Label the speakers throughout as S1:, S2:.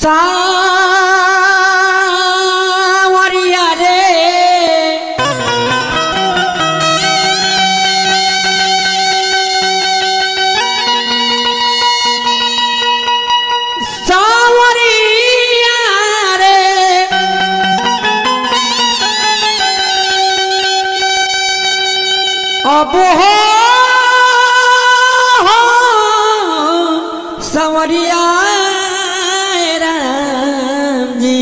S1: सावरिया रे सावरिया रे अब हो सवरिया राम जी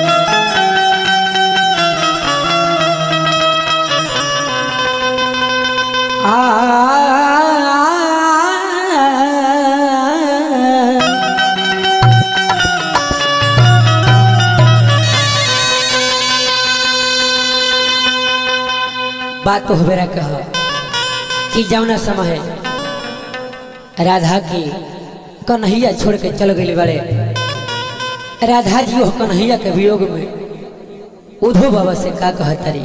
S1: आ बात तो हमेरा कह कि जौना समय राधा की कन्हैया छोड़ के चल गई बड़े राधा जी हो कन्हैया के वियोग में उधो बाबा से का कहतरी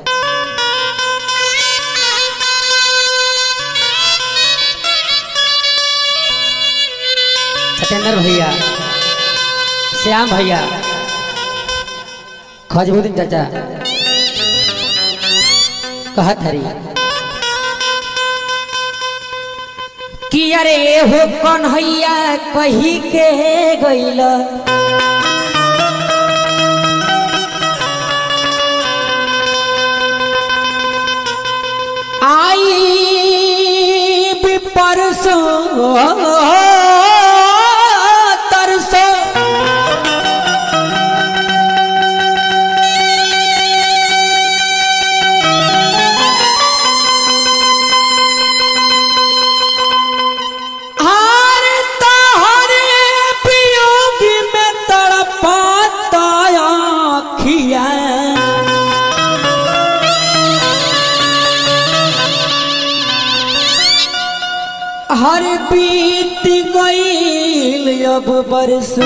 S1: सत्येंद्र भैया श्याम भैया खजबुद्दीन चाचा कहत हरी कि अरे हो कन्हैया कही के गइल आई भी परसों तरसों हार तहरे वियोग में तड़पाता आँखिया हर बीत गईल अब बरस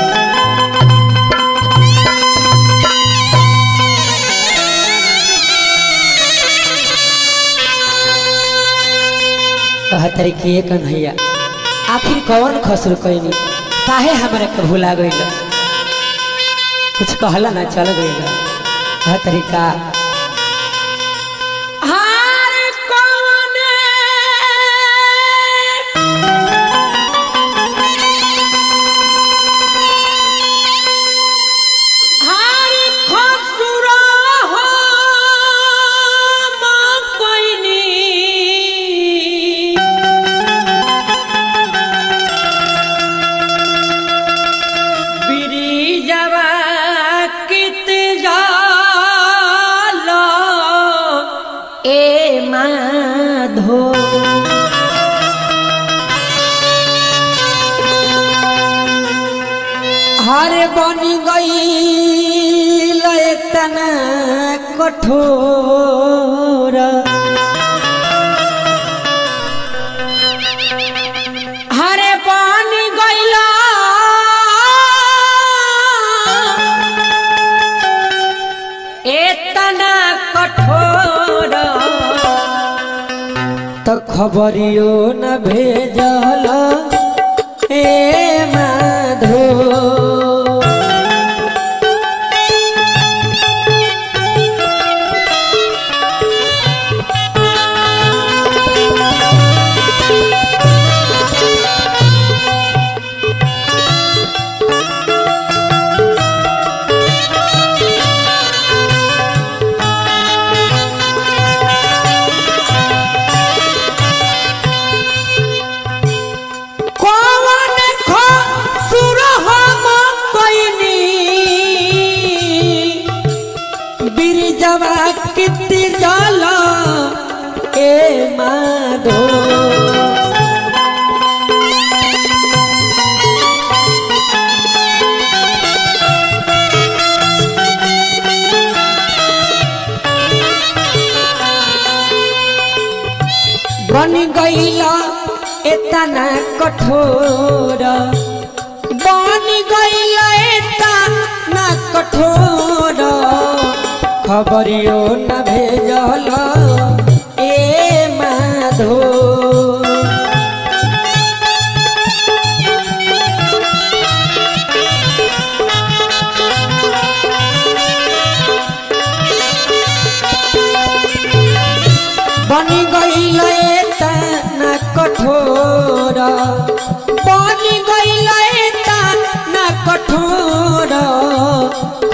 S1: कहतरी कि ये कन्हैया आखिर कौन खसर कैनी काहे हमारे के भुला गईल कुछ कहला ना चल गईल कहतरी का हार कौने हार खसुरा हम कैनी बिरिजवा कित जालो ए माधो हर बन गई तना कठोर हरे पानी गईला एतना कठोर तो खबरियो न भेजल ए माधो कौन खसुर हम कैनी बिरजवा किति जल ए माधो बन गईला एतना कठोर बन गईला एतना कठोर खबरियो न भेजल ए माधो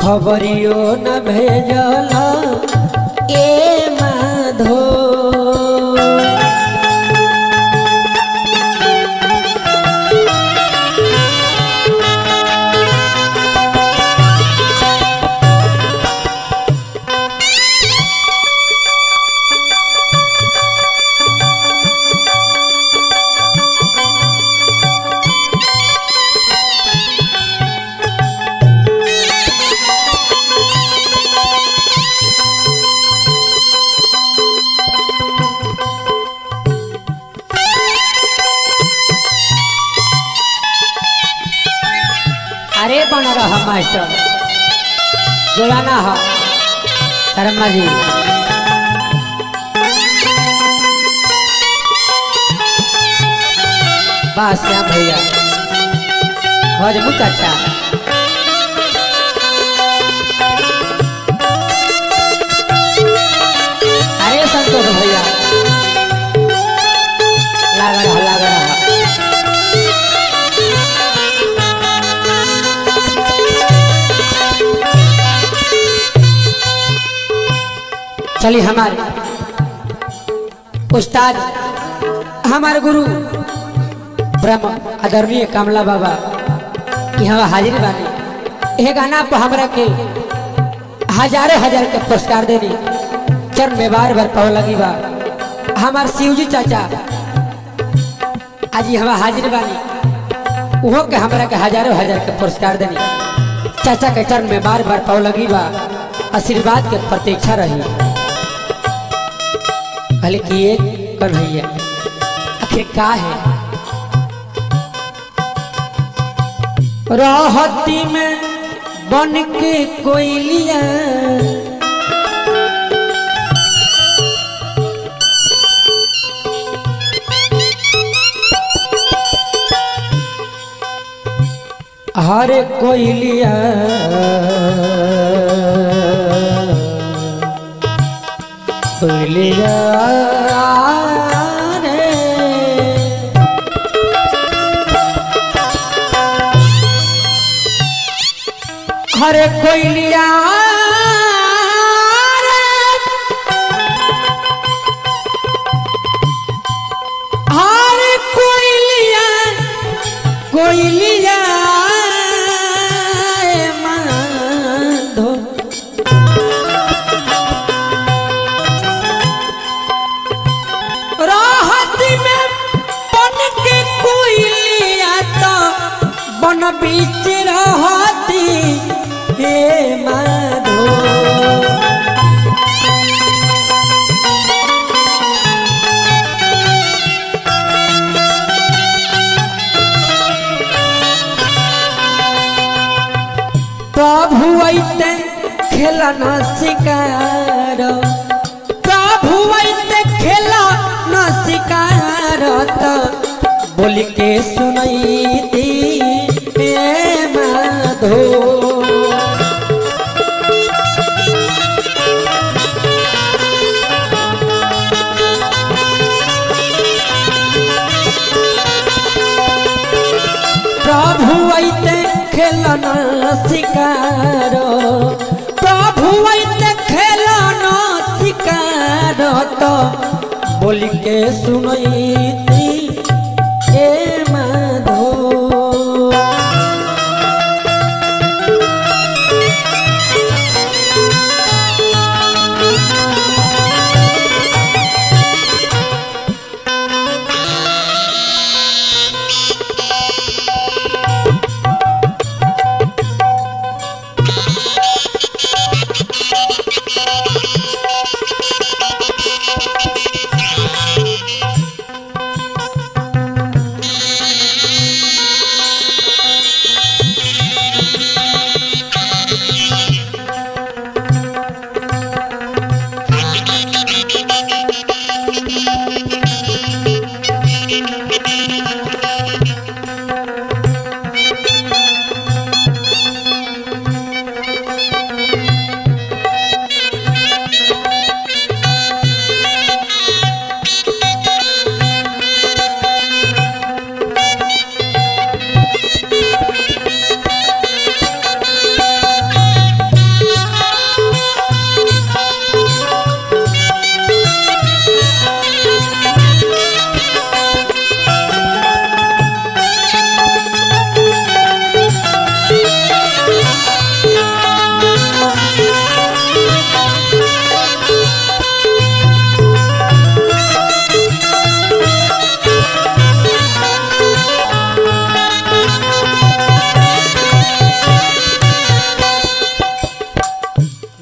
S1: खबरियो न भेजल ए माधो अरे बन रहा मास्टर जोड़ाना हो शर्मा जी बस श्याम भैया हजमू चाचा अरे संतोष भैया लागा रहा लागा रहा चलिए हमारे उस्ताद हमारे गुरु ब्रह्म आदरणीय कमला बाबा यहाँ हाजिर बानी यह गाना पर हमरा के हजारों हजार के पुरस्कार देनी चरण में बार बार पाव लगी बा हमार शिवजी चाचा आज यहाँ हाजिर बानी उहो के हमरा के हजारों हजार के पुरस्कार देनी चाचा के चरण में बार बार पाव लगी बा आशीर्वाद के प्रतीक्षा रही कहले कि एक कन्हैया आखिर का है राहती में बन के कोयलिया हर कोयलिया कोयलिया रे हर कोयलिया रे हर कोयलिया कोयलिया ए माधो राहत में बन के कोयलिया तो बन बीच रहती हे माधो प्रभु ऐते खेला न शिकार प्रभु ऐते खेला न शिकार त बोल के सुनैती हे माधो प्रभु ऐते खेलन शिकार प्रभु ऐते खेलन शिकार तो बोल के सुनैती ए माधो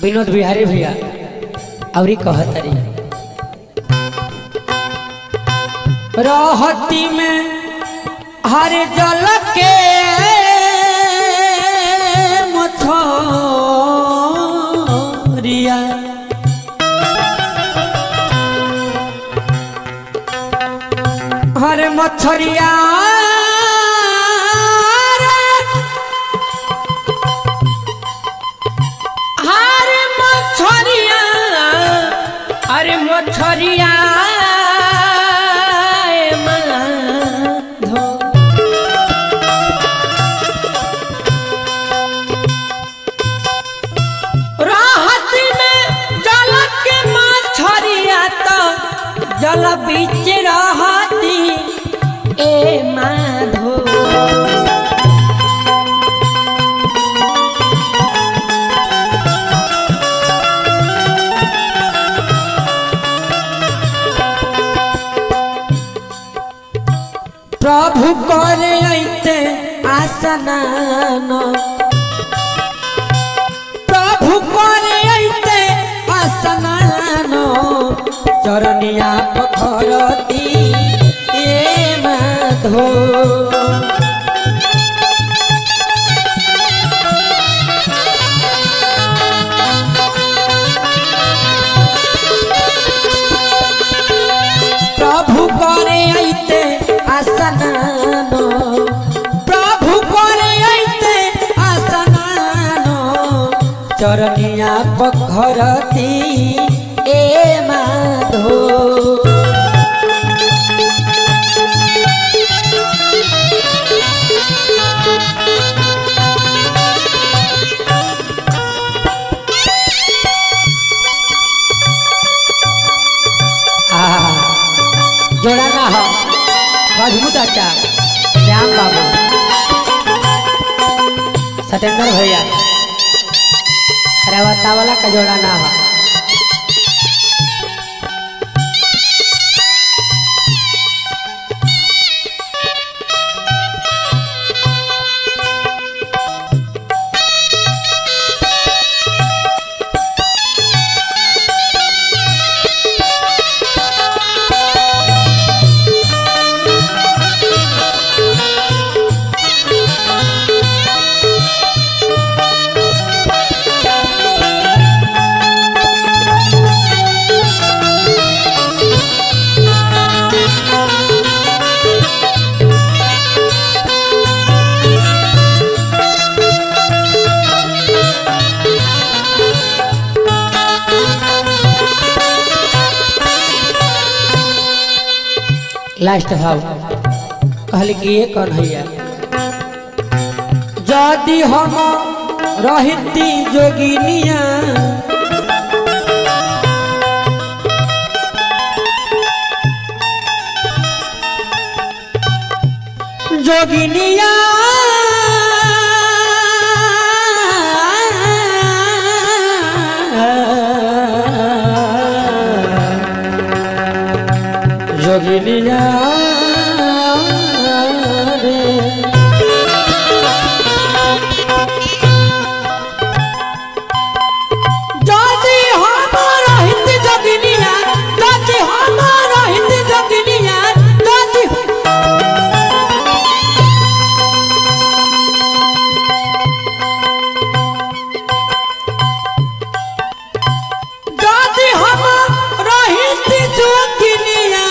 S1: विनोद बिहारी भैया और कहतरी रहती में हर जल के मछरिया हर मछरिया हरे मछरिया अरे मछरिया ए माधो राहत में जल के मछरिया तो जल बीच रहती ए माधो प्रभु करे ऐते आसनान प्रभु करे ऐते आसनान चरनिया पखरती ए माधो प्रभु करे ऐते आसनान प्रभु करे ऐते आसनान चरनिया पखरती ए माधो आहा, जोड़ा ना हो मजबूत अच्छा श्याम बाबू सत्येंद्र भैया रेवता वाला का जोड़ा ना हो लास्ट भाव कहल कि ये कौन हैया यदि हम रहती जोगिनिया जोगिनिया जोगिनिया रे যদি আমার হিন্দি জগিনিয়া যদি আমার হিন্দি জগিনিয়া যদি যদি আমার হিন্দি জগিনিয়া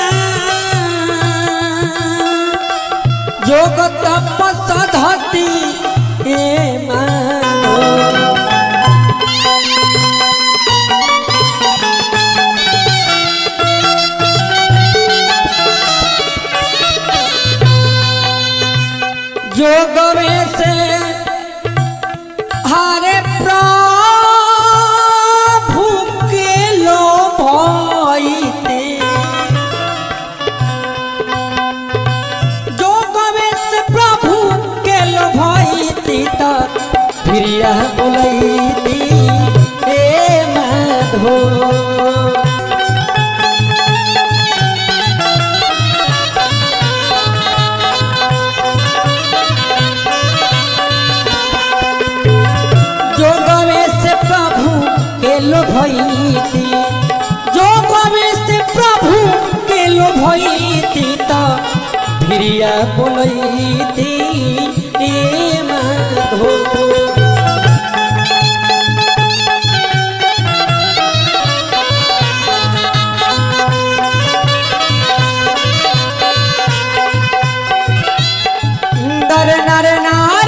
S1: যোগ তপস্যা ধতি এ মানো जोग में से हरे प्रभु के लो भईते जोग में से प्रभु के लो भईती त प्रिया बोलैती ए माधो जोगवे से प्रभु भईती जो कवे से प्रभु के लो भईती तो भिरिया बोलईती ए माधो दर नर नारायण